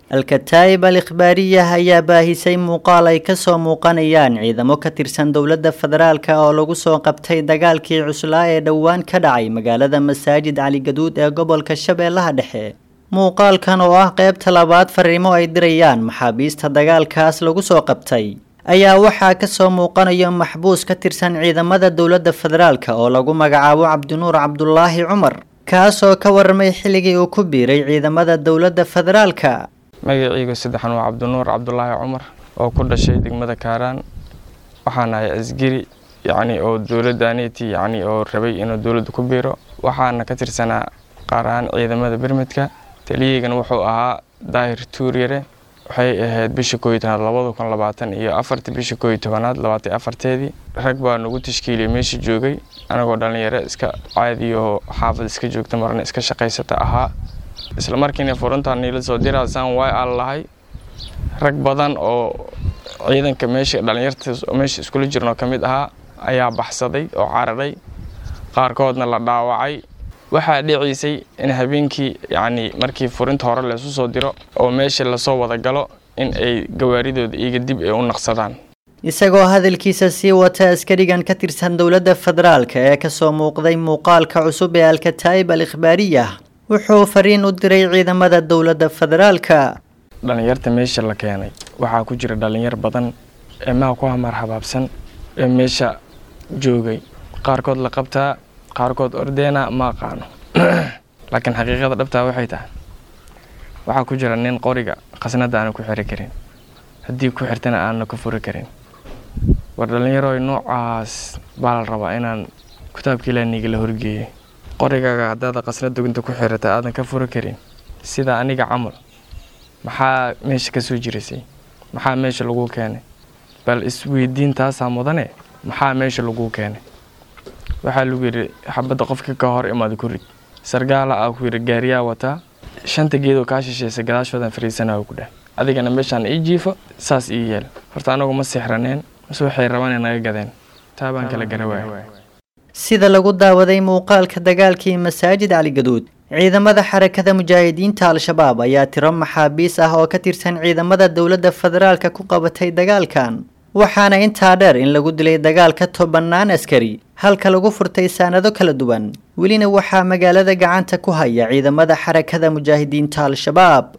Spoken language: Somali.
alkataa'ib al ikhbaariyah ayaa baahisay muuqaal ay kasoo muuqanayaan ciidamo ka tirsan dowladda federaalka oo lagu soo qabtay dagaalkii cuslaa ee dhowaan ka dhacay magaalada masaajid caligaduud ee gobolka shabeellaha dhexe muuqaalkan oo ah qeybta labaad fariimo ay dirayaan maxaabiista dagaalkaas lagu soo qabtay ayaa waxaa kasoo muuqanaya maxbuus ka tirsan ciidamada dowladda federaalka oo lagu magacaabo cabdinuur cabdulaahi cumar kaasoo ka warramay xilligii uu ku biiray ciidamada dowladda federaalka magaciyga saddexan waa cabdinuur cabdulaahi cumar oo ku dhashay degmada kaaraan waxaan ahay asgari yacni oo dowladda aneti yacni oo rabay inuu dowladda ku biiro waxaana ka tirsanaa qaar ahaan ciidamada bermedka taliyaygana wuxuu ahaa daahir tuuryare waxay ahayd bisha kooiy tobanaad labada kun labaatan iyo afartii bisha kooiy tobanaad labaatan afarteedii rag baa nagu tashkiiliyay meesha joogay anagoo dhalinyaro iska caadiyaho xaafad iska joogta marna iska shaqaysata ahaa isla markiina furuntaa niila soo diraasaan way aan lahay rag badan oo ciidanka meesha dhalinyarta meesha iskula jirnoo ka mid ahaa ayaa baxsaday oo cararay qaarkoodna la dhaawacay waxaa dhiciisay in habeenkii yacni markii furinta hore laysu soo diro oo meesha lasoo wada galo in ay gawaaridooda iyaga dib ay u naqsadaan isagoo hadalkiisa sii wata askarigan ka tirsan dowladda federaalka ee kasoo muuqday muuqaalka cusub ee alkataa'ib al ikhbaariyah wuxuu fariin u diray ciidamada dowladda federaalka dhalinyarta meesha la keenay waxaa ku jira dhalinyar badan ee maha ku hamar habaabsan ee meesha joogay qaarkood la qabtaa qaarkood ordeena ma aqaano laakiin xaqiiqada dhabtaa waxay tahay waxaa ku jira nin qoriga khasnada aana ku xiri karin haddii ku xirtana aanna ku furi karin war dhallinyarooy noocaas baa la rabaa inaan kitaabka ilaaniga la horgeeyay qorigaaga haddaada khasnad duginta ku xirata aadan ka furi karin sida aniga camal maxaa meesha ka soo jirisay maxaa meesha laguu keenay bal isweydiin taasaa mudane maxaa meesha laguu keenay waxaa lagu yidhi xabadda qofka ka hor imaada ku rid sargaala ah ku yidhi gaariyaa wataa shanta geedoo kaa shisheysay gadaashoodan fariisanaa ku dheh adigana meeshaan ii jiifo saas ii yeel horta anagu ma sixraneen mase waxay rabaan in naga gadeen taa baan kala garawaay sida lagu daawaday muuqaalka dagaalkii masaajid caligaduud ciidamada xarakada mujaahidiinta al-shabaab ayaa tiro maxaabiis ah oo ka tirsan ciidamada dowladda federaalka ku qabatay dagaalkan waxaana intaa dheer in lagu dilay dagaalka tobannaan askari halka lagu furtay saanado kala duwan welina waxaa magaalada gacanta ku haya ciidamada xarakada mujaahidiinta al-shabaab